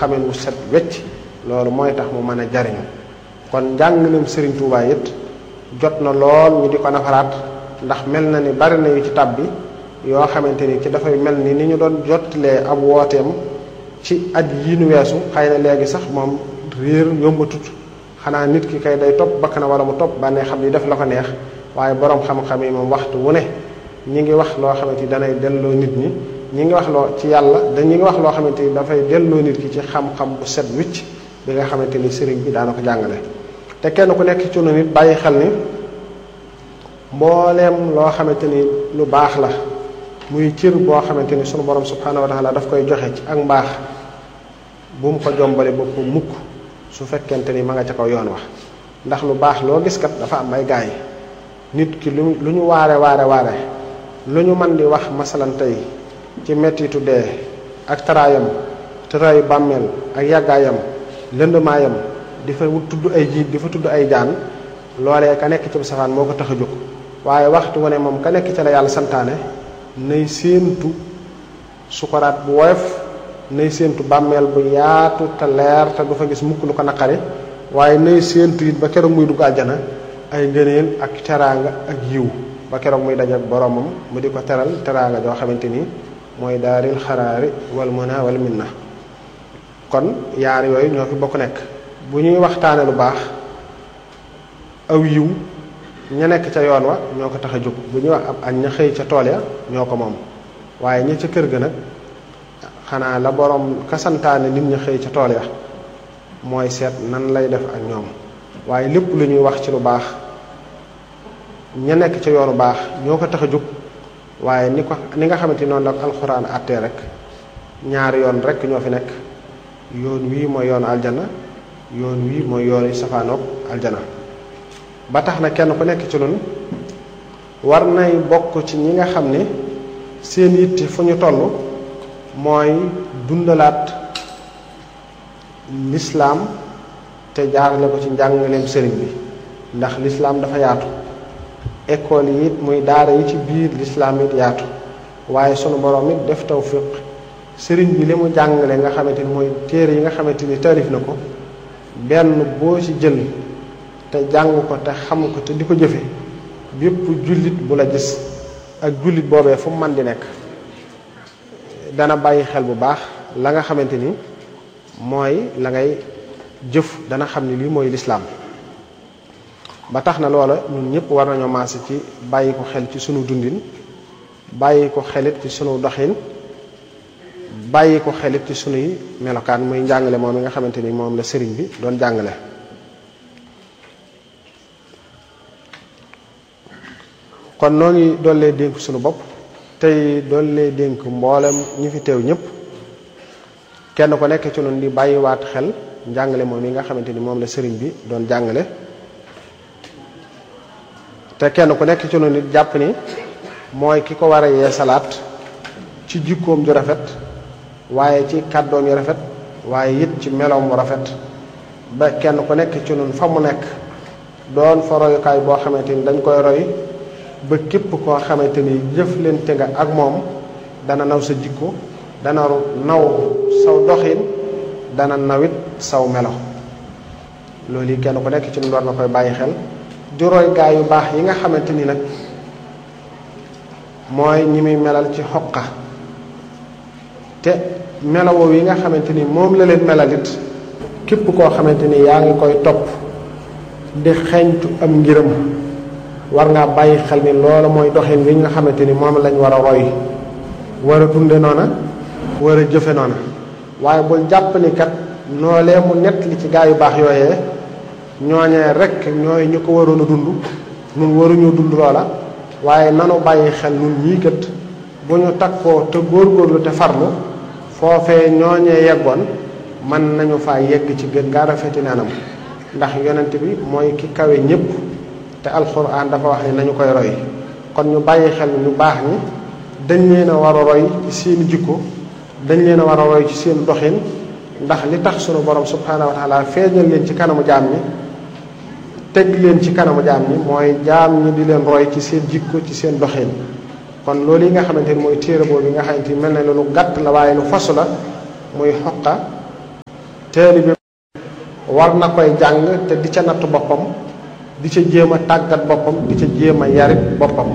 xamin wu set wecc loolu mooy tax mu mën a jariñu kon njàngaleem Serigne Touba it jot na lool ñu di ko nafaraat ndax mel na ni bari na yu ci tab bi yoo xamante ni ci dafay mel ni ni ñu doon jottalee ab wooteem ci at yi nu weesu xëy na léegi sax moom réer yombatut xanaa nit ki kay day topp bakk na wala mu topp bànnee xam ni def la ko neex waaye borom xam-xam yi moom waxtu wu ne ñi ngi wax loo xamante ni danay delloo nit ñi ñi ngi wax loo ci yàlla da ñi ngi wax loo xamante ni dafay delloo nit ki ci xam-xam bu set wicc bi nga xamante ni sëriñ bi daana ko jàngale te kenn ku nekk ci nit bàyyi xel ni mbooleem loo xamante ni lu baax la muy cër boo xamante ni sunu borom subhanahu wa taala daf koy joxe ci ak mbaax bu mu ko jombale bopp mukk su fekkente ni ma nga ca kaw yoon wax ndax lu baax loo gis kat dafa am ay gaay nit ki lu lu ñu waare waare waare lu ñu mën di wax masalan tey ci mettitu dee ak taraayam taraayu bàmmeel ak yàggaayam lëndmaayam di fa tudd ay jiit di fa tudd ay jaan loolee ka nekk ci safaan moo ko tax a jóg waaye waxtu wu ne moom ka nekk ci la yàlla santaane nay séentu sukaraat bu woyof nay séentu bàmmeel bu yaatu te leer te du fa gis mukk lu ko naqari waaye nay séentu it ba keroog muy dugg àjjana ay ngëneel ak teraanga ak yiw ba keroog muy daje ak boromam mu di ko teral teraanga joo xamante ni mooy daaril xaraari wal muna wal minna kon yaar yooyu ñoo fi bokk nekk bu ñuy waxtaane lu baax aw yiw ña nekk ca yoon wa ñoo ko tax a jóg bu ñuy wax ab añ ña xëy ca tool ya ñoo ko moom waaye ña ca kër ga nag xanaa la borom kasantaane nit ña xëy ca tool ya mooy seet nan lay def ak ñoom waaye lépp lu ñuy wax ci lu baax ña nekk ca yoonu baax ñoo ko tax a jóg waaye ni ko ni nga xamante noonu la ko alxuraan àttee rek ñaari yoon rek ñoo fi nekk yoon wii mooy yoonu aljana yoon wii mooy yoonu safaanoog aljana ba tax na kenn ku nekk ci nun war nay bokk ci ñi nga xam ne seen yitte fu ñu toll mooy dundalaat lislaam te jaarale ko ci njàngaleem sëriñ bi ndax lislaam dafa yaatu école yi it muy daara yi ci biir lislaam it yaatu waaye sunu borom it def tawfiq sëriñ bi li mu jàngale nga xamante ni mooy téere yi nga xamante ni tarif na ko benn boo ci jël te jàng ko te xam ko te di ko jëfe bépp jullit bu la gis ak jullit boobee fu mu mën di nekk dana bàyyi xel bu baax la nga xamante ni mooy la ngay jëf dana xam ni lii mooy lislaam ba tax na loola ñun ñëpp war nañoo maase ci bàyyi ko xel ci sunu dundin bàyyi ko xelit ci sunu doxin bàyyi ko xelit ci sunuy melokaan muy njàngale moom mi nga xamante ni moom la sëriñ bi doon jàngale kon noo ngi doollee dénk sunu bopp tey doollee dénk mboolem ñi fi teew ñëpp kenn ko nekk ci noonu di bàyyiwaat xel njàngale moom yi nga xamante ni moom la sëriñ bi doon jàngale te kenn ku nekk ci noonu it jàpp ni mooy ki ko war a yee salaat ci jikkoom ju rafet waaye ci kàddoom yu rafet waaye it ci meloom mu rafet ba kenn ku nekk ci noonu fa mu nekk doon fa royukaay boo xamante ni dañ koy roy ba képp koo xamante ni jëflante nga ak moom dana naw sa jikko dana naw saw doxin dana nawit saw melo loolu yi kenn ku nekk ci nu war na koy bàyyi xel di roy gaa yu baax yi nga xamante ni nag mooy ñi muy melal ci xoqa te melawoo yi nga xamante ni moom la leen melalit képp koo xamante ni yaa ngi koy topp di xeeñtu am ngiram war ngaa bàyyi xel ni loola mooy doxin wi nga xamante ni moom lañ war a roy war a dunde noona war a jëfe noona waaye bul jàpp ni kat noolee mu nett li ci gaa yu baax yooyee ñooñee rek ñooy ñu ko waroon a dund nun waruñu dund loola waaye nanu bàyyi xel nun ñii kat bu ñu takkoo te góorgóorlu te farlu foofee ñooñee yeggoon mën nañu faa yegg ci gën gaa rafeti nanam ndax yonent bi mooy ki kawe ñépp te alxuraan dafa wax ni nañu koy roy kon ñu bàyyi xel ñu baax ñi dañ leen a war a roy ci seen jikko dañ leen a war a roy ci seen doxin ndax li tax sunu borom subhaanahu wa taala feeñal leen ci kanamu jaam ñi teg leen ci kanamu jaam ñi mooy jaam ñi di leen roy ci seen jikko ci seen doxin kon loolu yi nga xamante ni mooy téere boobu yi nga xamante ni mel na lu gàtt la waaye lu fasu la muy xoqa taalibe war na koy jàng te di ca natt boppam di ca jéem a tàggat boppam di ca jéem a yarit boppam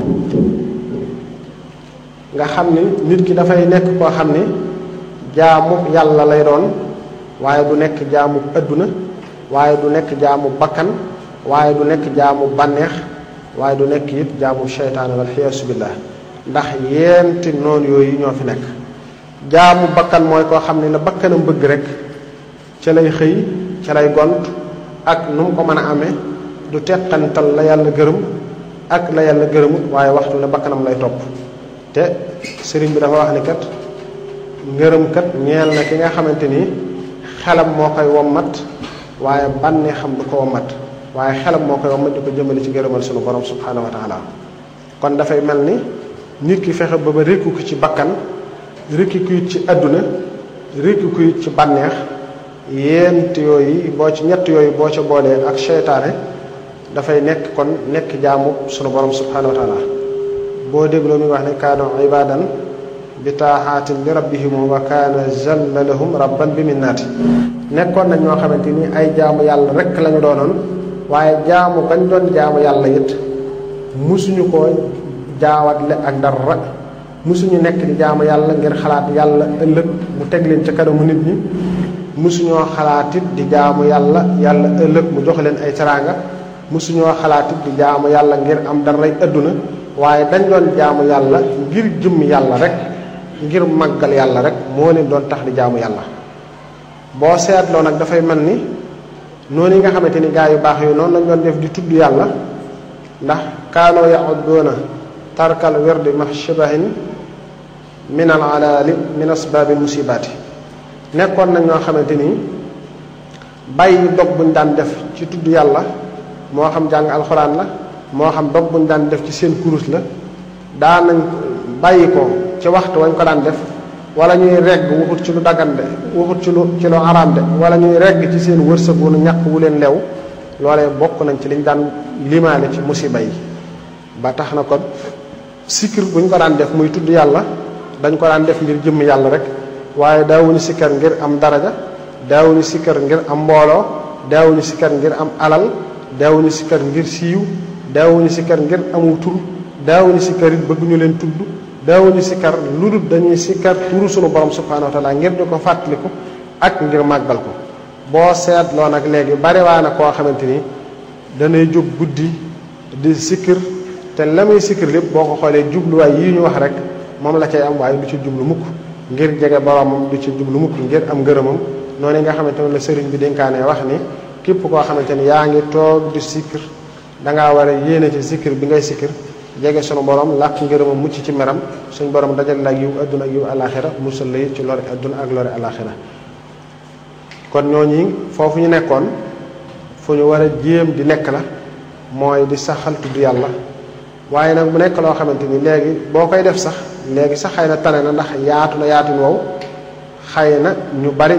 nga xam ni nit ki dafay nekk koo xam ni jaamu yàlla lay doon waaye du nekk jaamu adduna waaye du nekk jaamu bakkan waaye du nekk jaamu bànneex waaye du nekk it jaamu seytaane wal xiyaasu billah ndax yeenti noonu yooyu ñoo fi nekk jaamu bakkan mooy koo xam ne la bakkanam bëgg rek ca lay xëy ca lay gont ak nu mu ko mën a amee du teqantal la yàlla gërëm ak la yàlla gërëmut waaye waxtu ne bakkanam lay topp te sëriñ bi dafa wax ni kat ngërëm kat ñeel na ki nga xamante ni xelam moo koy wommat waaye bànnee xam du ko wommat waaye xelam moo koy wommat di ko jëmale ci gërëmal sunu borom subhanahu wa taala kon dafay mel ni nit ki fexe ba ba rékku ko ci bakkan rékki ku it ci àdduna rékki ku it ci bànneex yéent yooyu boo ci ñett yooyu boo ca boolee ak seytaane dafay nekk kon nekk jaamu sunu borom subhanahu wa taala boo dégloo mi wax ne kaanu ibadan bi taaxaatin li rabbihim wa kaana jalla lahum rabban bi minnaati nekkoon nañ ñoo xamante ni ay jaamu yàlla rek lañu doonoon waaye jaamu gañ doon jaamu yàlla it musuñu ko jaawatle ak dara musuñu nekk di jaamu yàlla ngir xalaat yàlla ëllëg mu teg leen ca kanamu nit ñi musuñoo xalaatit di jaamu yàlla yàlla ëllëg mu jox leen ay teraanga musuñoo xalaatit di jaamu yàlla ngir am daray adduna waaye dañ doon jaamu yàlla ngir jëmm yàlla rek ngir màggal yàlla rek moo leen doon tax di jaamu yàlla boo seetloo nag dafay mel ni noonu yi nga xamante ni gaa yu baax yooyu noonu lañ doon def di tudd yàlla ndax kaanoo yaxudduuna tarkal wirdi ma shibahin min al alaali min asbaabi musibaati nekkoon nañ ñoo xamante ni bàyyi dog buñ daan def ci tudd yàlla moo xam jàng alxuraan la moo xam dog buñ daan def ci seen kurus la daa nañ bàyyi ko ci waxtu wañ ko daan def wala ñuy regg waxut ci lu dagan de waxut ci lu ci lu araam de wala ñuy regg ci seen wërsëg wu ñàkk wu leen lew loolee bokk nañ ci liñ daan limaale ci musiba yi ba tax na kon sikkir buñ ko daan def muy tudd yàlla dañ ko daan def ngir jëmm yàlla rek waaye daawuñu sikkar ngir am daraja daawuñu sikkar ngir am mbooloo daawuñu sikkar ngir am alal daawuñu sikkar ngir siiw daawuñu sikkar ngir amu tur daawuñu sikkar it bëgg ñu leen tudd daawuñu sikkar lu dul dañuy sikkar turu sunu borom subhanahu wa taala ngir di ko fàttaliku ak ngir màggal ko boo seetloo nag léegi bariwaa na koo xamante ni danay jóg guddi di sikkir te la muy sikkir lépp boo ko xoolee jubluwaay yii ñu wax rek moom la cay am waaye du ci jublu mukk ngir jege boromam du ci jublu mukk ngir am ngërëmam noonu nga xamante ne la sëriñ bi dénkaane wax ni képp koo xamante ni yaa ngi toog di sikkir dangaa war a yéene ci sikkir bi ngay sikkir jege sunu borom làq ngërëmam mucc ci meram suñ borom dajal la ak yiw adduna ak yiw alaxira musal la ci lori adduna ak lori alaxira kon ñooñi foofu ñu nekkoon fu ñu war a jéem di nekk la mooy di saxal tudd yàlla waaye nag mu nekk loo xamante ni léegi boo koy def sax léegi sax xëy na tane na ndax yaatu na yaatin wow xëy na ñu bari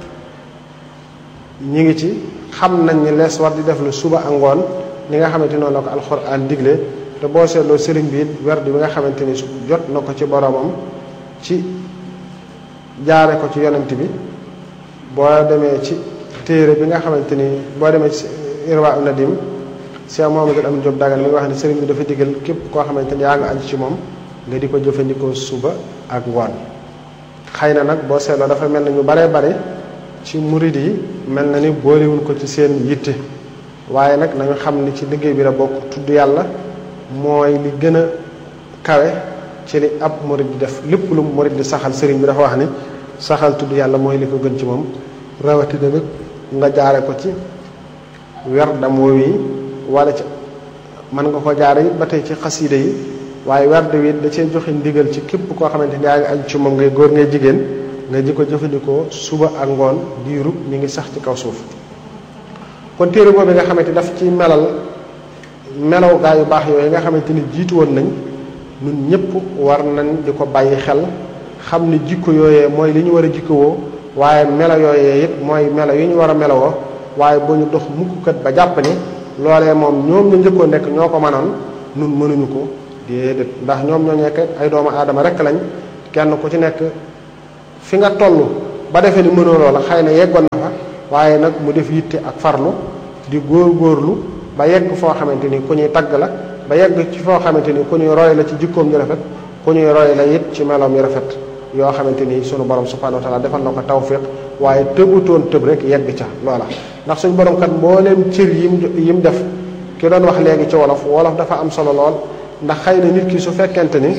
ñi ngi ci xam nañ ni lees war di def lu suba ak ngoon li nga xamante noonu la ko alxuraan digle te boo seetloo sëriñ bi it werd bi nga xamante ni su jot na ko ci boromam ci jaare ko ci yonent bi boo demee ci téere bi nga xamante ni boo demee ci irwa nadim Cheikh Mohamadou Amin Diop Dagan mi nga wax ne sëriñ bi dafa digal képp koo xamante ni yaa nga aju ci moom nga di ko jëfandikoo suba ak ngoon xëy na nag boo seetloo dafa mel na ñu baree bare ci murid yi mel na ni boolewuñ ko ci seen yitte waaye nag nañu xam ni ci liggéey bi la bokk tudd yàlla mooy li gën a kawe ci li ab murid di def lépp lu murid di saxal sëriñ bi dafa wax ni saxal tudd yàlla mooy li ko gën ci moom rawatina nag nga jaare ko ci werdam woowu yi wala ci mën nga ko jaare it ba tey ci xasiide yi waaye werd wi da cee joxe ndigal ci képp koo xamante ni yaa ngi aju ci moom ngay góor ngay jigéen nga di ko jëfandikoo suba ak ngoon diirub mi ngi sax ci kaw suuf kon téere boobu nga xamante daf ci melal melaw gaa yu baax yooyu nga xamante ni jiitu woon nañ ñun ñëpp war nañ di ko bàyyi xel xam ni jikko yooyee mooy li ñu war a jikkowoo waaye melo yooyee it mooy melo yi ñu war a melowoo waaye bu ñu dox mukkat ba jàpp ni loolee moom ñoom ñu njëkkoo nekk ñoo ko mënoon nun mënuñu ko déedéet ndax ñoom ñoo nekk ay doomu aadama rek lañ kenn ku ci nekk fi nga toll ba defee ni mënoo loola xëy na yeggoon na fa waaye nag mu def yitte ak farlu di góor-góorlu ba yegg foo xamante ni ku ñuy tagg la ba yegg ci foo xamante ni ku ñuy roy la ci jikkoom yu rafet ku ñuy roy la it ci meloom yu rafet yoo xamante ni sunu borom subhanahu wa taala defal na ko tawfiq waaye tëbutoon tëb rek yegg ca loola ndax suñu borom kat mbooleem cër yim yim def ki doon wax léegi ci wolof wolof dafa am solo lool ndax xëy na nit ki su fekkente ni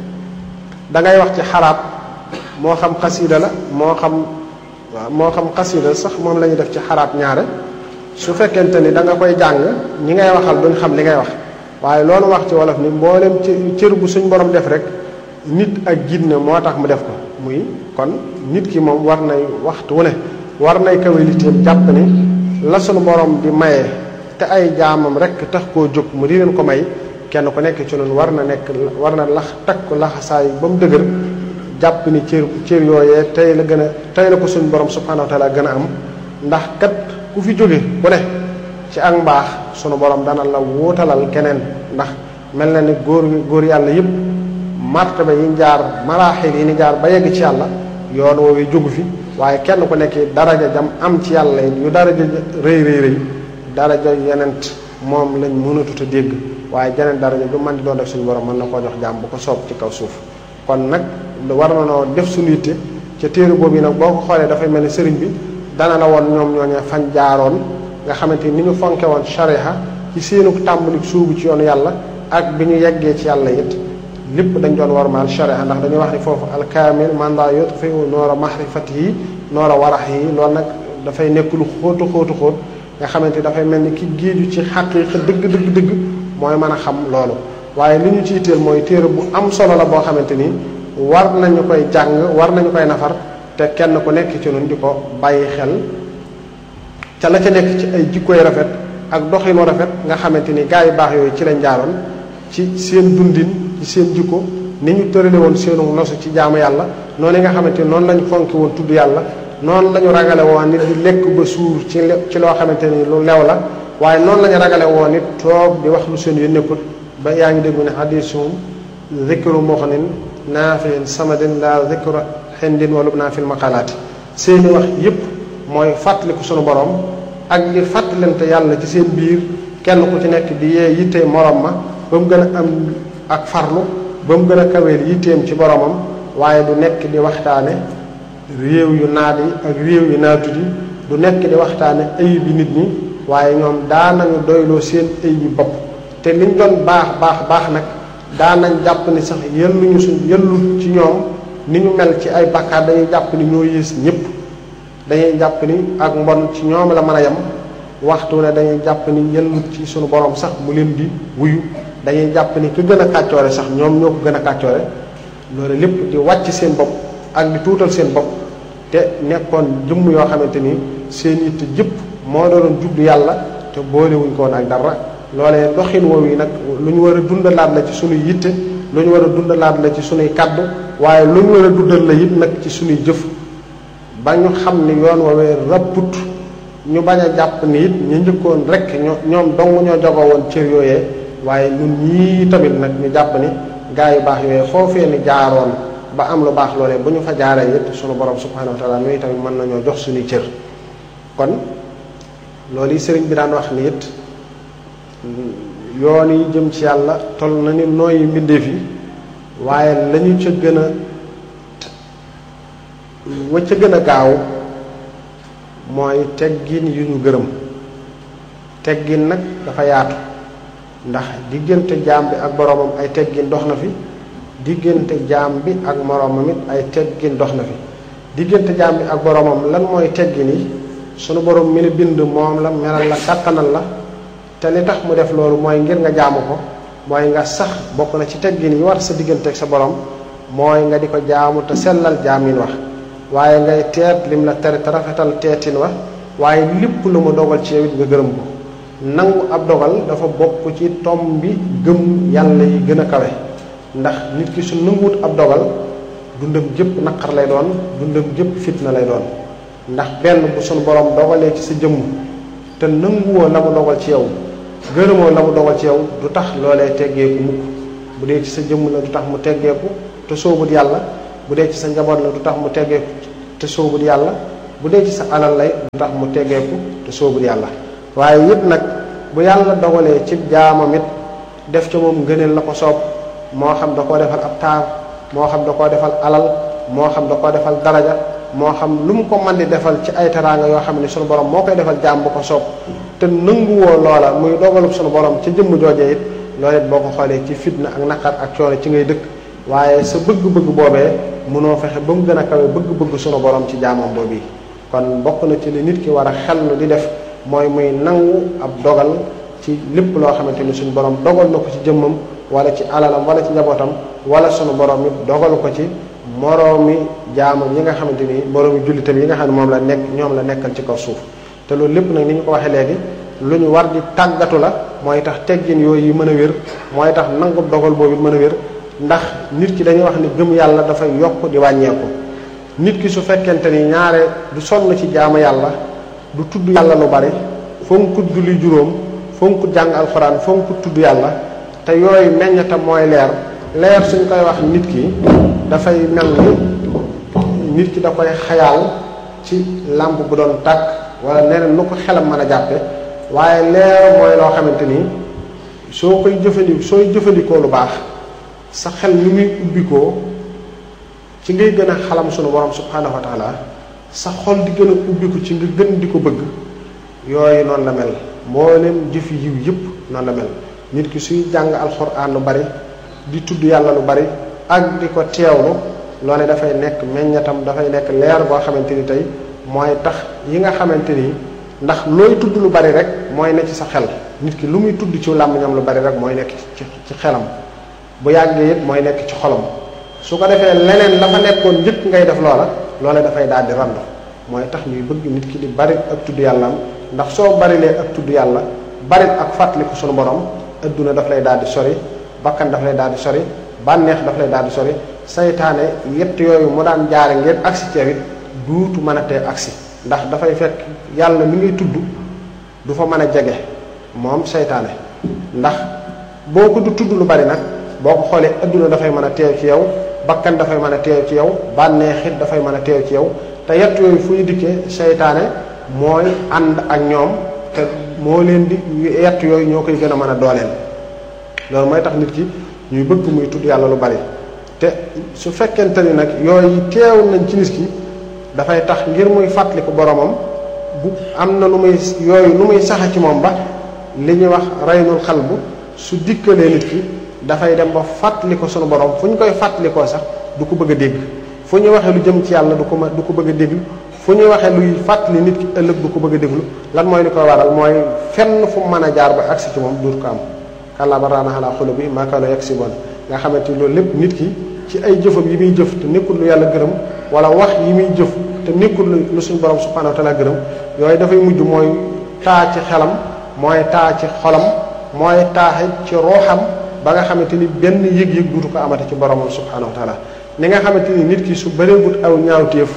da ngay wax ci xaraab moo xam xasida la moo xam waaw moo xam xasida sax moom la ñuy def ci xaraab ñaare su fekkente ni da nga koy jàng ñi ngay waxal duñ xam li ngay wax waaye loolu wax ci wolof ni mboolem ci cër bu suñ borom def rek nit ak jinne moo tax mu def ko muy kon nit ki moom war nay waxtu wu ne war nay kawaliteem jàpp ni la suñu borom di maye te ay jaamam rek tax koo jóg mu di leen ko may kenn ku nekk ci noonu war na nekk war na lax takk laxasaay ba mu dëgër jàpp ni cër cër yooyee tey la gën a tey la ko suñu borom subhanahu wa taala gën a am ndax kat ku fi jóge ku ne ci ak mbaax sunu borom dana la wuutalal keneen ndax mel na ni góor góor yàlla yëpp martaba yi jaar maraaxil yi ni jaar ba yegg ci yàlla yoon woowu jógu fi waaye kenn ku nekk daraja jam am ci yàlla yu daraja rëy rëy rëy daraja yenent moom lañ mënatut a dégg waaye jeneen daraja ju man di doon def suñu borom mën na koo jox jàmm bu ko soob ci kaw suuf kon nag war na noo def suñu yitte ca téere boobu yi nag boo ko xoolee dafay mel ni sëriñ bi dana la woon ñoom ñooñu fañ jaaroon nga xamante ni ñu fonke woon shariha ci seenu tàmbali suubu ci yoonu yàlla ak bi ñu yeggee ci yàlla it lépp dañ doon warmaal shariha ndax dañuy wax ni foofu alkaamil manda yutfiu noora mahrifatihi noora waraxihi loolu nag dafay nekk lu xóotu xóotu xóot nga xamante ni dafay mel ni ki géeju ci xaqiiqa dëgg dëgg dëgg mooy mën a xam loolu waaye li ñu ci itteel mooy téere bu am solo la boo xamante ni war nañu koy jàng war nañu koy nafar te kenn ku nekk ci ñun di ko bàyyi xel ca la ca nekk ci ay jikkoy rafet ak doxinu rafet nga xamante ni gaa yu baax yooyu ci lañ jaaroon ci seen dundin ci seen jikko ni ñu tërale woon seenu nosu ci jaamu yàlla noonu nga xamante ni noonu lañu fonki woon tudd yàlla noonu la ñu ragale woon nit di lekk ba suur ci ci loo xamante ni lu lew la waaye noonu la ñu ragale woon nit toog di wax lu seen yu nekkut ba yaa ngi déggu ne hadisum zikru muxnin naafin samadin la zikru xindin walub naa fil maqalaati seeni wax yépp mooy fàttaliku sunu borom ak di fàttalante yàlla ci seen biir kenn ku ci nekk di yee yittee morom ma ba mu gën a am ak farlu ba mu gën a kaweel yitteem ci boromam waaye du nekk di waxtaane réew yu naat yi ak réew yu naatut yi du nekk di waxtaane ayib yi nit ñi waaye ñoom daanañu doyloo seen ayib yi bopp te liñ doon baax baax baax nag daanañ jàpp ni sax yelluñu suñ yellu ci ñoom ni ñu mel ci ay bakkaar dañuy jàpp ni ñoo yées ñëpp dañuy jàpp ni ak mbon ci ñoom la mën a yem waxtu ne dañuy jàpp ni yellut ci sunu borom sax mu leen di wuyu dañuy jàpp ni ki gën a kàccoore sax ñoom ñoo ko gën a kàccoore loolu lépp di wàcc seen bopp ak di tuutal seen bopp te nekkoon jëmm yoo xamante ni seen yitte jëpp moo doon jublu yàlla te boolewuñ ko woon ak dara loolee doxin woowu yi nag lu ñu war a dundalaat la ci sunuy yitte lu ñu war a dundalaat la ci sunuy kaddu waaye lu ñu war a dundal la it nag ci sunuy jëf ba ñu xam ni yoon woowee rapput ñu bañ a jàpp ni it ñu njëkkoon rek ñoo ñoom dong ñoo jogoo woon cër yooyee waaye ñun ñii tamit nag ñu jàpp ni gaa yu baax yooyee foofee ni jaaroon ba am lu baax loolee bu ñu fa jaaree it sunu borom subhanahu wa taala ñooy tamit mën nañoo jox suñuy cër kon loolu yi sëriñ bi daan wax ni it yoon yi jëm ci yàlla toll na ni nooyi mbindeef yi waaye lañu ca gën a wa ca gën a gaaw mooy teggin yu ñu gërëm teggin nag dafa yaatu ndax diggante jaam bi ak boroomam ay teggin dox na fi diggante jaam bi ak moroomam it ay teggin dox na fi diggante jaam bi ak boroomam lan mooy teggin yi sunu boroom mi la bind moom la melal la kàttanal la te li tax mu def loolu mooy ngir nga jaamu ko mooy nga sax bokk na ci teggin yi war sa diggante ak sa borom mooy nga di ko jaamu te sellal jaamin wax waaye ngay teet lim la tere te rafetal teetin wa waaye lépp lu mu dogal ci yow it nga gërëm ko nangu ab dogal dafa bokk ci tom bi gëm yàlla yi gën a kawe ndax nit ki su nanguwut ab dogal dundam jëpp naqar lay doon dundam jëpp fitna lay doon ndax benn bu sunu borom dogalee ci sa jëmm te nanguwoo la mu dogal ci yow gërëmoo la mu dogal ci yow du tax loolee teggeeku mukk bu dee ci sa jëmm la du tax mu teggeeku te soobut yàlla bu dee ci sa njaboot la du tax mu teggeeku te soobut yàlla bu dee ci sa alal lay du tax mu teggeeku te soobul yàlla waaye it nag bu yàlla dogalee ci jaamam it def ca moom ngëneel la ko soob moo xam da koo defal ab taar moo xam da koo defal alal moo xam da koo defal daraja moo xam lu mu ko mën di defal ci ay teraanga yoo xam ne sunu borom moo koy defal jaam bu ko soob te nanguwoo loola muy dogalub sunu borom ca jëmm joojee it loolu it boo ko xoolee ci fitna ak naqar ak coono ci ngay dëkk waaye sa bëgg-bëgg boobee mënoo fexe ba mu gën a kawe bëgg-bëgg sunu borom ci jaamam boobu kon bokk na ci li nit ki war a xellu di def mooy muy nangu ab dogal ci lépp loo xamante ni suñu borom dogal na ko ci jëmmam wala ci alalam wala ci njabootam wala sunu borom it dogal ko ci moroomi jaamam yi nga xamante ni moroomi jullitam yi nga xam ne moom la nekk ñoom la nekkal ci kaw suuf te loolu lépp nag ni ñu ko waxee léegi lu ñu war di tàggatu la mooy tax teggin yooyu yi mën a wér mooy tax nangu dogal boobu it mën a wér ndax nit ki dañuy wax ni gëm yàlla dafay yokk di wàññeeku nit ki su fekkente ni ñaare du sonn ci jaamu yàlla du tudd yàlla lu bari fonkut julli juróom fonkut jàng alxuraan fonkut tudd yàlla te yooyu meññatam mooy leer leer suñ koy wax nit ki dafay mel ni nit ki da koy xayaal ci làmp bu doon tàkk wala neneen nu ko xelam mën a jàppe waaye leer mooy loo xamante ni soo koy jëfandikoo sooy jëfandikoo lu baax sa xel ni muy ubbikoo ci ngay gën a xalam sunu borom subhanahu wa taala sa xol di gën a ubbiku ci nga gën di ko bëgg yooyu noonu la mel mboolem jëfi yiw yëpp noonu la mel nit ki suy jàng alxuraan lu bari di tudd yàlla lu bari ak di ko teewlu loole dafay nekk meññatam dafay nekk leer boo xamante ni tey mooy tax yi nga xamante ni ndax looy tudd lu bari rek mooy ne ci sa xel nit ki lu muy tudd ci làmmiñam lu bari rek mooy nekk ci ci xelam bu yàggee it mooy nekk ci xolam su ko defee leneen la fa nekkoon njëkk ngay def loola loola dafay daal di rand mooy tax ñuy bëgg nit ki di bari ak tudd yàllaam ndax soo barilee ak tudd yàlla bari ak fàttaliku sunu borom adduna daf lay daal di sori bakkan daf lay daal di sori bànneex daf lay daal di sori saytaane yett yooyu mu daan jaare ngeen agsi ci it duutu mën a tee agsi ndax dafay fekk yàlla mi ngay tudd du fa mën a jege moom saytaane ndax boo ko du tudd lu bari nag boo ko xoolee adduna dafay mën a teew ci yow bakkan dafay mën a teew ci yow bànneexit dafay mën a teew ci yow te yett yooyu fu ñu dikkee seytaane mooy ànd ak ñoom te moo leen di yett yooyu ñoo koy gën a mën a dooleel loolu mooy tax nit ki ñuy bëgg muy tudd yàlla lu bari te su fekkente ni nag yooyu teew nañ ci nit ki dafay tax ngir muy fàttaliku boromam bu am na lu muy yooyu lu muy saxa ci moom ba li ñuy wax reynul xal bu su dikkalee nit ki dafay dem ba fàttali ko sunu borom fu ñu koy fàttalikoo sax du ko bëgg a dégg fu ñu waxee lu jëm ci yàlla du ko ma du ko bëgg a déglu fu ñu waxee luy fàttali nit ki ëllëg du ko bëgg a déglu lan mooy li koy waral mooy fenn fu mu mën a jaar ba agsi ci moom duut ko am kàllaa ba raana xalaa xolo bi maakaano yegg si bon nga xamante ni loolu lépp nit ki ci ay jëfam yi muy jëf te nekkul lu yàlla gërëm wala wax yi muy jëf te nekkul lu suñu borom subhanahu wa taala gërëm yooyu dafay mujj mooy taa ci xelam mooy taa ci xolam mooy taaxe ci rooxam ba nga xamante ni benn yëg-yëg duutu ko amate ci boromam subhanahu wa taala ni nga xamante ni nit ki su bëreegut aw ñaawteef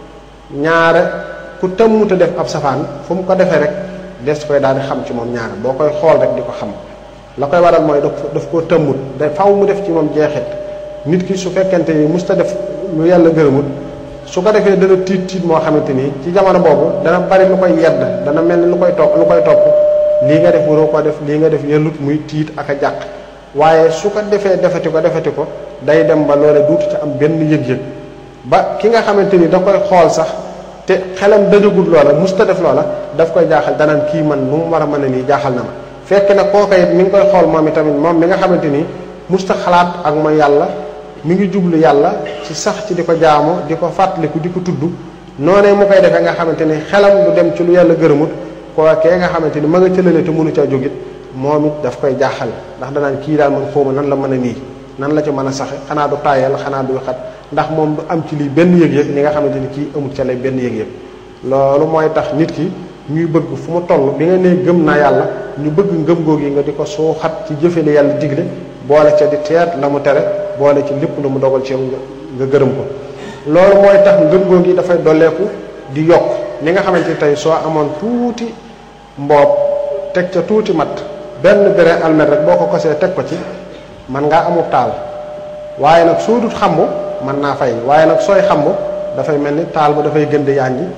ñaare ku tëmmut a def ab safaan fu mu ko defee rek des koy daal di xam ci moom ñaare boo koy xool rek di ko xam la koy waral mooy daf koo tëmmut da faw mu def ci moom jeexit nit ki su fekkente ni musta def lu yàlla gërëmut su ko defee dana tiit tiit moo xamante ni ci jamono boobu dana bari lu koy yedd dana mel ni lu koy topp lu koy topp lii nga def waroo ko def lii nga def yellut muy tiit ak a jàq waaye su ko defee defati ko defati ko day dem ba loole duutu ci am benn yëg-yëg ba ki nga xamante ni da koy xool sax te xelam dajagul loola musta def loola daf koy jaaxal danaan kii man nu mu war a mën a nii jaaxal na ma fekk na kooka it mi ngi koy xool moom itamit moom mi nga xamante ni musta xalaat ak mooy yàlla mi ngi jublu yàlla ci sax ci di ko jaamu di ko fàttaliku di ko tudd noonee mu koy defee nga xamante ni xelam du dem ci lu yàlla gërëmut kookee nga xamante ni ma nga cëlale te mënu caa jógit moom it daf koy jaaxal ndax danaan kii daal man xawma nan la mën a nii nan la ci mën a saxe xanaa du tàyyal xanaa du xat ndax moom du am ci lii benn yëg-yëg ni nga xamante ni kii amul ca lay benn yëg-yëg loolu mooy tax nit ki ñuy bëgg fu mu toll bi nga nee gëm naa yàlla ñu bëgg ngëm googu yi nga di ko suuxat ci jëfe li yàlla digle boole ca di teet la mu tere boole ci lépp lu mu dogal ci yow nga gërëm ko loolu mooy tax ngëm googu yi dafay dolleeku di yokk ni nga xamante ni tey soo amoon tuuti mboob teg ca tuuti mat benn bere almet rek boo ko kosee teg ko ci man ngaa amub taal waaye nag soo dut xambu mën naa fay waaye nag sooy xambu dafay mel ni taal ba dafay gën di yànji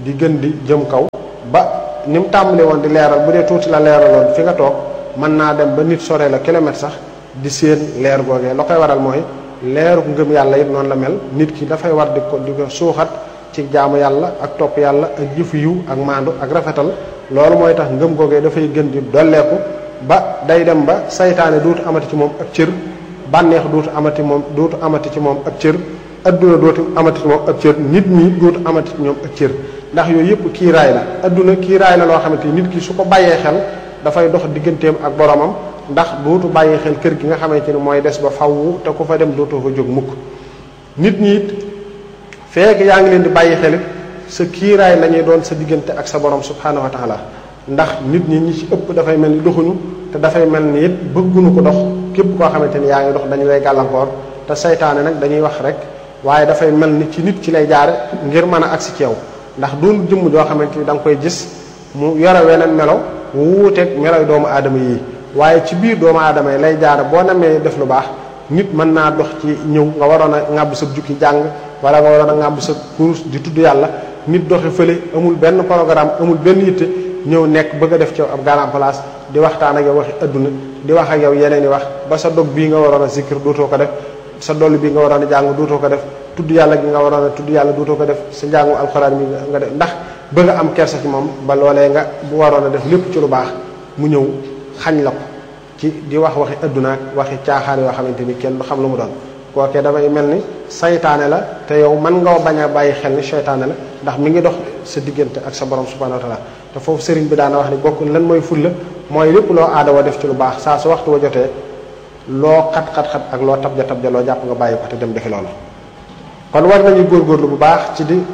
di gën di jëm kaw ba ni mu tàmbali woon di leeral bu dee tuuti la leeraloon fi nga toog mën naa dem ba nit sore la kilomètre sax di séen leer googee la koy waral mooy leeru ngëm yàlla it noonu la mel nit ki dafay war di ko di ko suuxat ci jaamu yàlla ak topp yàlla ak jëfu yiw ak maandu ak rafetal loolu mooy tax ngëm googee dafay gën di dolleeku ba day dem ba saytaane duutu amati ci moom ak cër bànneex duutu amati moom duutu amati ci moom ak cër adduna dootu amati ci moom ak cër nit ñi dootu amati ci ñoom ak cër ndax yooyu yëpp kiiraay la adduna kiiraay la loo xamante ni nit ki su ko bàyyee xel dafay dox digganteem ak boromam ndax dootu bàyyi xel kër gi nga xamante ni mooy des ba faww te ku fa dem dootoo fa jóg mukk nit ñi it fekk yaa ngi leen di bàyyi xel it sa kiiraay la ñuy doon sa diggante ak sa borom subhanahu wa taala ndax nit ñi ñi ci ëpp dafay mel ni doxuñu te dafay mel ni it bëgguñu ko dox képp koo xamante ni yaa ngi dox dañu lay gàllankoor te saytaane nag dañuy wax rek waaye dafay mel ni ci nit ci lay jaare ngir mën a agsi ci yow ndax doon jëmm joo xamante ni da nga koy gis mu yore weneen melo wuuteeg meloy doomu aadama yi waaye ci biir doomu aadama yi lay jaare boo namee def lu baax nit mën naa dox ci ñëw nga waroon a ŋàbb sa jukki jàng wala nga waroon a ŋàbb sa kurus di tudd yàlla nit doxi fële amul benn programme amul benn yitte ñëw nekk bëgg a def ci ab garan place di waxtaan ak yow waxi adduna di wax ak yow yeneen i wax ba sa dog bii nga waroon a zikir dootoo ko def sa dolli bii nga waroon a jàng dootoo ko def tudd yàlla gi nga waroon a tudd yàlla dootoo ko def sa njàngu alxuraan mi nga def ndax bëgg a am kersa ci moom ba loolee nga bu waroon a def lépp ci lu baax mu ñëw xañ la ko ci di wax waxi adduna ak waxi caaxaan yoo xamante ni kenn du xam lu mu doon kookee dafay mel ni saytaane la te yow mën nga bañ a bàyyi xel ni saytaane la ndax mi ngi dox sa diggante ak sa borom subhanahu wa taala te foofu sëriñ bi daana wax ni bokk lan mooy fulla mooy lépp loo aada wa def ci lu baax saa su waxtu wa jotee loo xat-xat-xat ak loo tabja tabja loo jàpp nga bàyyi ko te dem defi loolu kon war nañu góorgóorlu bu baax ci di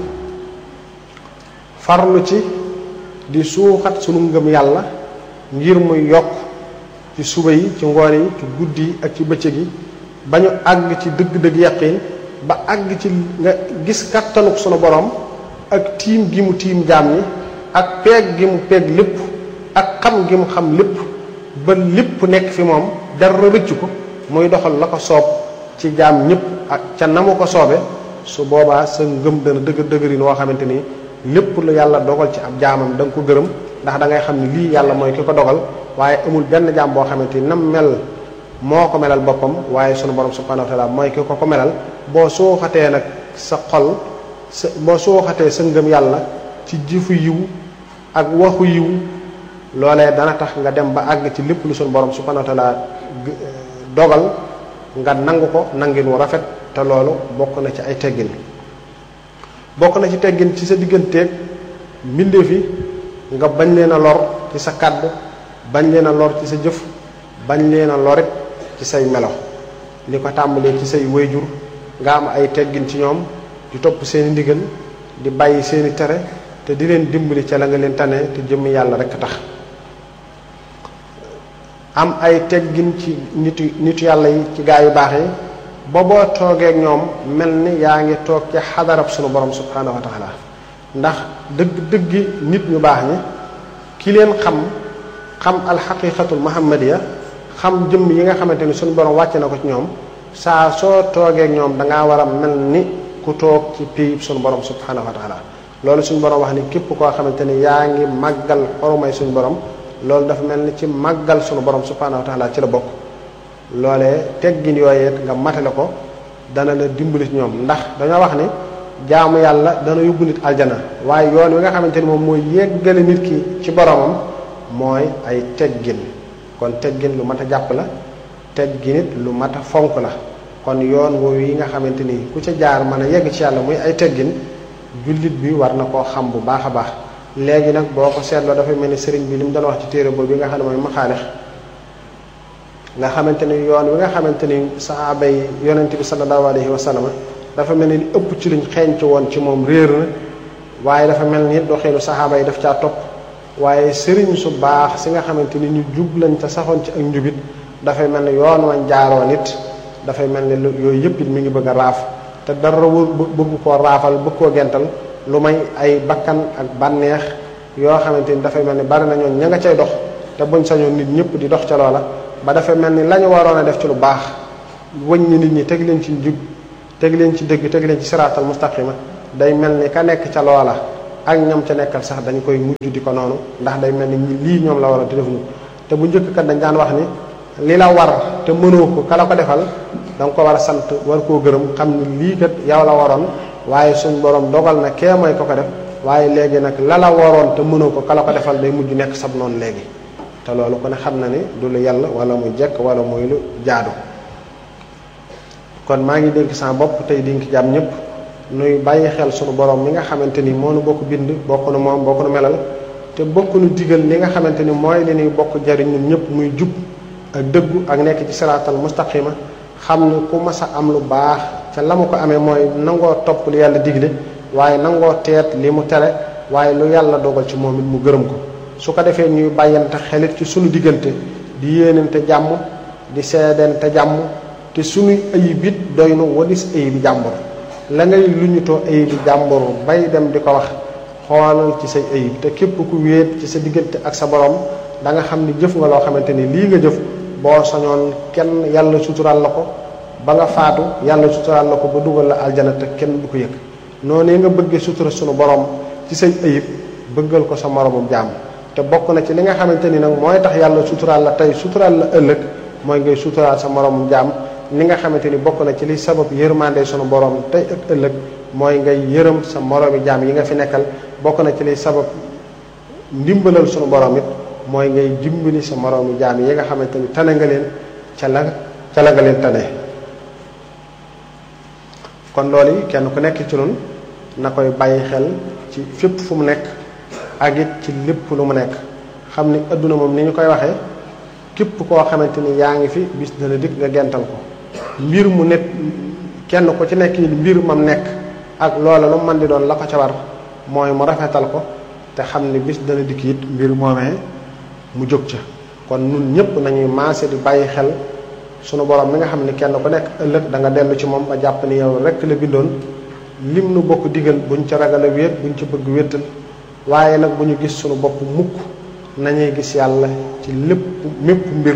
farlu ci di suuxat sunu ngëm yàlla ngir muy yokk ci suba yi ci ngoon yi ci guddi yi ak ci bëccëg yi ba ñu àgg ci dëgg-dëgg yaqin ba àgg ci nga gis kattanuk sunu borom ak tiim gi mu tiim jaam ñi ak peeg gi mu peeg lépp ak xam gi mu xam lépp ba lépp nekk fi moom dara rëcc ko muy doxal la ko soob ci jaam ñëpp ak ca na mu ko soobe su boobaa sa ngëm dana dëgër dëgërin woo xamante ni lépp lu yàlla dogal ci ab jaamam da nga ko gërëm ndax da ngay xam ni lii yàlla mooy ki ko dogal waaye amul benn jaam boo xamante ni nam mel moo ko melal boppam waaye sunu borom subhanahu wa taala mooy ki ko ko melal boo suuxatee nag sa xol sa boo suuxatee sa ngëm yàlla ci jëfu yiw ak waxu yiw loolee dana tax nga dem ba àgg ci lépp lu sunu borom subhanahu wa taala dogal nga nangu ko nangin wu rafet te loolu bokk na ci ay teggin bokk na ci teggin ci sa digganteeg mbindeef yi nga bañ leen a lor ci sa kàddu bañ leen a lor ci sa jëf bañ leen a lorit ci say melo li ko tàmbalee ci say wayjur nga am ay teggin ci ñoom di topp seeni ndigal di bàyyi seeni tere te di leen dimbali ca la nga leen tane te jëmm yàlla rekk tax am ay teggin ci nitu nitu yàlla yi ci gaa yu baax yi ba boo toogee ak ñoom mel ni yaa ngi toog ci xadarab sunu borom subhanahu wa taala ndax dëgg dëggi nit ñu baax ñi ki leen xam xam alxaqiqatul muhammadiya xam jëmm yi nga xamante ni suñu borom wàcce na ko ci ñoom saa soo toogee ak ñoom dangaa war a mel ni ku toog ci pays suñu borom subhanahu wa taala loolu suñu borom wax ni képp koo xamante ni yaa ngi màggal xorumay suñu borom loolu dafa mel ni ci màggal suñu borom subhanahu wa taala ci la bokk loolee teggin yooyee nga matale ko dana la dimbali ci ñoom ndax dañoo wax ni jaamu yàlla dana yóbbu nit aljana waaye yoon wi nga xamante ni moom mooy yeggale nit ki ci boromam mooy ay teggin kon teggin lu mat a jàpp la teggin it lu mat a fonk la kon yoon woowu yi nga xamante ni ku ca jaar mën a yegg ci yàlla muy ay teggin jullit bi war na koo xam bu baax a baax léegi nag boo ko seetloo dafay mel ni sëriñ bi li mu doon wax ci téere boobu bi nga xam ne mooy maxaalix nga xamante ni yoon wi nga xamante ni sahaaba yi yonente bi sallallahu alayhi wa sallam dafa mel ni ëpp ci luñ xeeñc woon ci moom réer na waaye dafa mel ni doxeelu sahaaba yi daf caa topp waaye sëriñ su baax si nga xamante ni ñu jub lañ te saxoon ci ak njubit dafay mel ni yoon wañ jaaroo nit dafay mel ni yooyu yëpp it mi ngi bëgg a raaf te dara wër bëgg koo raafal bëgg koo gental lu may ay bakkan ak bànneex yoo xamante ni dafay mel ni bari na ñoon ña nga cay dox te buñ sañoon nit ñëpp di dox ca loola ba dafay mel ni la ñu waroon a def ci lu baax wëññi nit ñi teg leen ci njub teg leen ci dëgg teg leen ci siraatal mustaqima day mel ni ka nekk ca loola ak ñam ca nekkal sax dañ koy mujj di ko noonu ndax day mel ni lii ñoom la waroon te defuñu te bu njëkk kat dañ daan wax ni li la war te mënoo ko kala ko defal da nga ko war a sant war koo gërëm xam ni lii kat yow la waroon waaye suñ borom dogal na kee mooy ko ko def waaye léegi nag la la waroon te mënoo ko kala ko defal day mujj nekk sab noonu léegi te loolu ko ne xam na ni du lu yàlla wala muy jekk wala muy lu jaadu kon maa ngi dénk sama bopp tey dénk jàmm ñëpp nuy bàyyi xel sunu borom mi nga xamante ni moo nu bokk bind bokk nu moom bokk nu melal te bokk nu digal li nga xamante ni mooy li ñuy bokk jariñ ñun ñëpp muy jub ak dëggu ak nekk ci siraatal mustaqima xam ni ku mas a am lu baax ca la mu ko amee mooy nangoo topp lu yàlla digle waaye nangoo teet li mu tere waaye lu yàlla dogal ci moom it mu gërëm ko su ko defee ñuy bàyyante xelit ci sunu diggante di yéenante jàmm di seedente jàmm te sunuy ayib it doy nu wadis ayibi jàmbur la ngay luñutoo ayibi jàmbur bay dem di ko wax xoolal ci say ayib te képp ku wéet ci sa diggante ak sa borom da nga xam ni jëf nga loo xamante ni lii nga jëf boo sañoon kenn yàlla suturaal la ko ba nga faatu yàlla suturaal la ko ba dugal la aljana te kenn du ko yëg noonu nga bëggee sutura sunu borom ci say ayib bëggal ko sa moromum jaam te bokk na ci li nga xamante ni nag mooy tax yàlla suturaal la tey suturaal la ëllëg mooy ngay suturaal sa moromum jaam ni nga xamante ni bokk na ci li sabab yërmande sunu borom tey ak ëllëg mooy ngay yërëm sa moromi jaam yi nga fi nekkal bokk na ci li sabab ndimbalal sunu borom it mooy ngay dimbali sa moroomi jaam yi nga xamante ni tane nga leen ca la ca la nga leen tane kon loolu yi kenn ku nekk ci nun na koy bàyyi xel ci fépp fu mu nekk ak it ci lépp lu mu nekk xam ni adduna moom ni ñu koy waxee képp koo xamante ni yaa ngi fi bis dana dikk nga gental ko mbir mu nekk kenn ku ci nekk yi mbir mam nekk ak loola lu man di doon la ko ca war mooy mu rafetal ko te xam ni bis dana dikk it mbir moomee mu jóg ca kon nun ñëpp nañuy maase di bàyyi xel sunu borom mi nga xam ni kenn ku nekk ëllëg da nga dellu ci moom ba jàpp ni yow rek la bindoon lim nu bokk digal buñ ca ragal a wéet buñ ca bëgg wéetal waaye nag bu ñu gis sunu bopp mukk nañuy gis yàlla ci lépp mépp mbir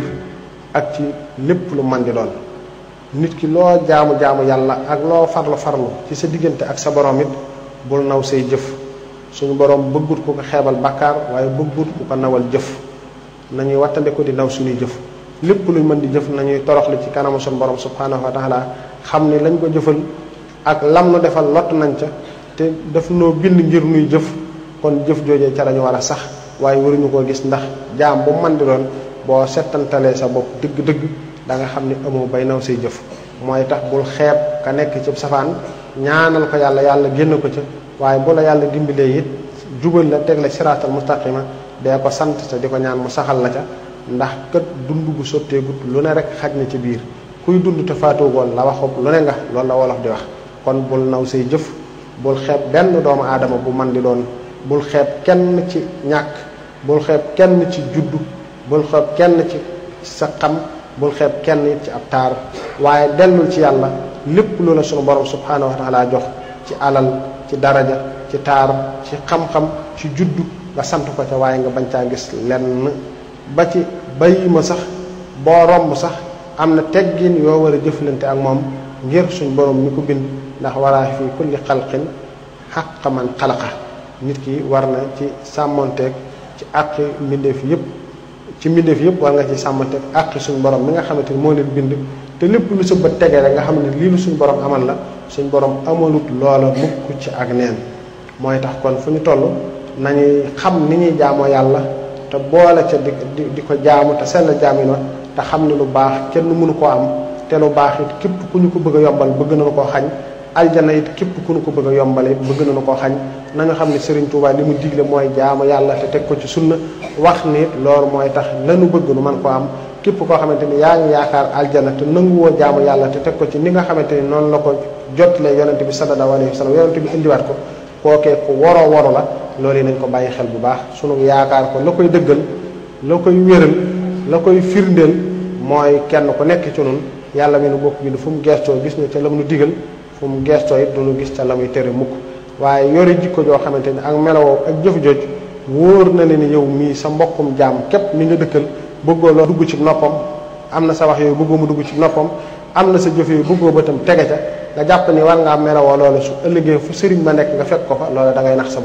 ak ci lépp lu man di doon nit ki loo jaamu jaamu yàlla ak loo farlu farlu ci sa diggante ak sa borom it bul naw say jëf suñu borom bëggut ku ko xeebal bàkkaar waaye bëggut ku ko nawal jëf nañuy wattandiku di naw suñuy jëf lépp luñ mën di jëf nañuy toroxlu ci kanamu suñu borom subhanahu wa taala xam ni lañ ko jëfal ak lam nu defal lott nañ ca te daf noo bind ngir nuy jëf kon jëf joojee ca lañu war a sax waaye waruñu koo gis ndax jaam bu man di doon boo settantalee sa bopp dëgg-dëgg da nga xam ni amoo bay naw say jëf mooy tax bul xeeb ka nekk ci safaan ñaanal ko yàlla yàlla génn ko ca waaye bu la yàlla dimbalee it jubal la teg la siraatal mustaqima dee ko sant te di ko ñaan mu saxal la ca ndax kët dund gu sotteegut lu ne rek xaj na ci biir kuy dund te faatugoon la waxub lu ne nga loolu la wolof di wax kon bul naw say jëf bul xeeb benn doomu aadama bu man di doon bul xeeb kenn ci ñàkk bul xeeb kenn ci juddu bul xeeb kenn ci sa xam bul xeeb kenn it ci ab taar waaye dellul ci yàlla lépp lu la sunu borom subhanahu wa taala jox ci alal ci daraja ci taar ci xam-xam ci juddu nga sant ko ca waaye nga bañ caa gis lenn ba ci bayi ma sax boo romb sax am na teggin yoo war a jëflante ak moom ngir suñ borom mi ko bind ndax waraa fi kulli xalqin xaq man xalaqa nit ki war na ci sàmmonteeg ci àqi mbindeef yépp ci mbindeef yépp war nga ci sàmmonteeg àqi suñ borom mi nga xamante ni moo leen bind te lépp lu sa bët tegee rek nga xam ne lii lu suñ borom amal la suñ borom amalut loola mukk ci ak neen mooy tax kon fu ñu toll nañuy xam ni ñuy jaamoo yàlla te boole ca di di ko jaamu te sell jaamin wa te xam ne lu baax kenn mënu koo am te lu baax it képp ku ñu ko bëgg a yombal bëgg nañu koo xañ aljana it képp ku ñu ko bëgg a yombal it bëgg nañu koo xañ nañu xam ne Serigne Touba li mu digle mooy jaamu yàlla te teg ko ci sunna wax ni loolu mooy tax lanu bëgg nu man koo am képp koo xamante ni yaa ngi yaakaar aljana te nanguwoo jaamu yàlla te teg ko ci ni nga xamante ni noonu la ko jotlee yonente bi sallallahu alayhi wa sallam yonente bi indiwaat ko kookee ku waroo waru la loolu yi nañ ko bàyyi xel bu baax sunu yaakaar ko la koy dëggal la koy wéral la koy firndeel mooy kenn ku nekk ci nun yàlla mi nu bokk bi fu mu gestoo gis ñu ca la mu nu digal fu mu gestoo it du nu gis ca la muy tere mukk waaye yore jikko joo xamante ni ak melowoo ak jëf jooj wóor na leen ni yow mii sa mbokkum jaam képp mi nga dëkkal bëggoo loo dugg ci noppam am na sa wax yooyu bëggoo mu dugg ci noppam am na sa jëf yooyu bëggoo ba tam tege ca nga jàpp ni war ngaa melowoo loolu su ëllëgee fu sëriñ ba nekk nga fekk ko fa loolu da ngay nax sa bopp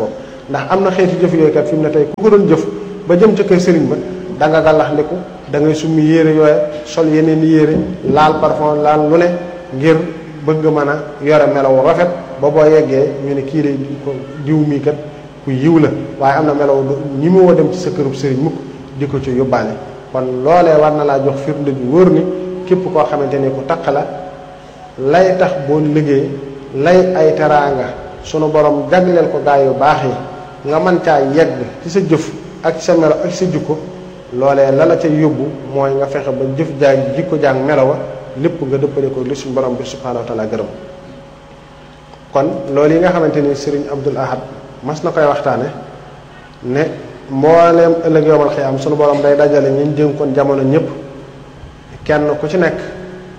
ndax am na xeeti jëf yooyu kat fi mu ne tey ku ko doon jëf ba jëm ca kër sëriñ ba da nga gàllax ndiku da ngay summi yére yooya sol yeneen yére laal parfum laal lu ne ngir bëgg mën a yore melaw rafet ba boo yeggee ñu ne kii de ko diw mii kat ku yiw la waaye am na melaw ñi mu woo dem ci sa kërub sëriñ mukk di ko ci yóbbaale kon loolee war na laa jox firnde ju wóor ni képp koo xamante ni ku taq la lay tax boo liggéey lay ay teraanga sunu borom jagleel ko gaa yu baax yi nga mën caa yegg ci sa jëf ak sa melo ak sa jikko loolee la la ca yóbbu mooy nga fexe ba jëf jaag jikko jaag melowa lépp nga dëppale ko li suñu borom bi subhanahu wa taala gërëm kon loolu yi nga xamante ni Serigne Abdul Ahad mas na koy waxtaane ne mbooleem ëllëg yowmal xiyaam sunu borom day dajale ñi dénkoon jamono ñëpp kenn ku ci nekk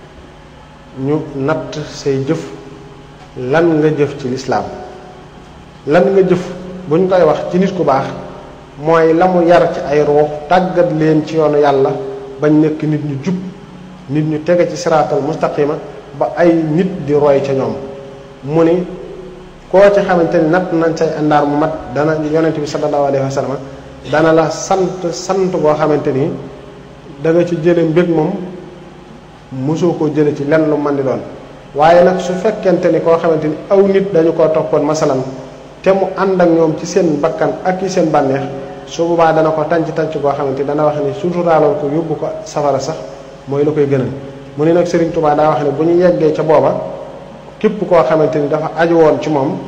ñu natt say jëf lan nga jëf ci lislaam lan nga jëf buñ koy wax ci nit ku baax mooy la mu yar ci ay ruux tàggat leen ci yoonu yàlla bañ nekk nit ñu jub nit ñu tege ci siraatal mustaqima ba ay nit di roy ca ñoom mu ni koo ci xamante ni natt nañ say àndaar mu mat dana yonent bi sallallahu alayhi wa sallam dana la sant sant boo xamante ni da nga ci jële mbég moom mosoo koo jële ci lenn lu man di doon waaye nag su fekkente ni koo xamante ni aw nit dañu koo toppoon masalan te mu ànd ak ñoom ci seen bakkan ak ci seen bànneex su boobaa dana ko tànc tànc goo xamante ni dana wax ni suturaaloon ko yóbbu ko safara sax mooy la koy gënal mu ne nag Serigne Touba daa wax ne bu ñu yeggee ca booba képp koo xamante ni dafa aju woon ci moom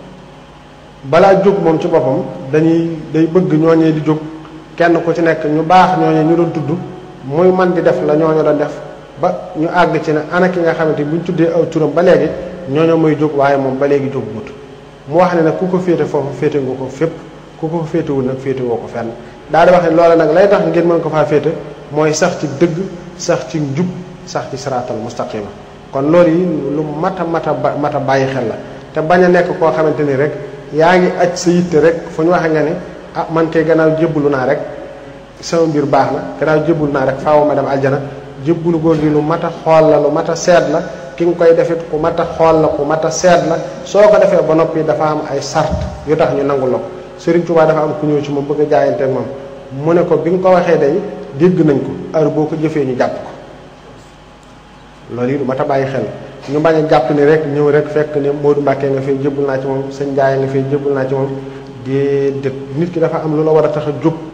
balaa jóg moom ci boppam dañuy day bëgg ñooñee di jóg kenn ku ci nekk ñu baax ñooñee ñu doon tudd muy man di def la ñooñu doon def ba ñu àgg ci ne ana ki nga xamante ni bu ñu tuddee aw turam ba léegi ñooñu muy jóg waaye moom ba léegi jóg gut mu wax ne nag ku ko féete foofu féete nga ko fépp ku ko féetewul nag féete woo ko fenn daal di wax ne loola nag lay tax ngeen mën ko faa féete mooy sax ci dëgg sax ci njub sax ci siraatal mustaqima kon loolu yi lu mat a mat a mat a bàyyi xel la te bañ a nekk koo xamante ni rek yaa ngi aj sa yitte rek fu ñu waxee nga ne ah man kay gannaaw jébbalu naa rek sama mbir baax na gannaaw jébbalu naa rek faaw ma dem aljana jébbalu góor gi lu mat a xool la lu mat a seet la ki nga koy defit ku mat a xool la ku mat a seet la soo ko defee ba noppi dafa am ay sart yu tax ñu nangu la ko Serigne Touba dafa am ku ñëw ci moom bëgg a jaayante ak moom mu ne ko bi nga ko waxee day dégg nañ ko heure boo ko jëfee ñu jàpp ko loolu yi lu mat a bàyyi xel ñu bañ a jàpp ni rek ñëw rek fekk ne Modou Mbacke nga fay jébbal naa ci moom sëñ Ndiaye nga fay jébbal naa ci moom déedéet nit ki dafa am lu la war a tax a jóg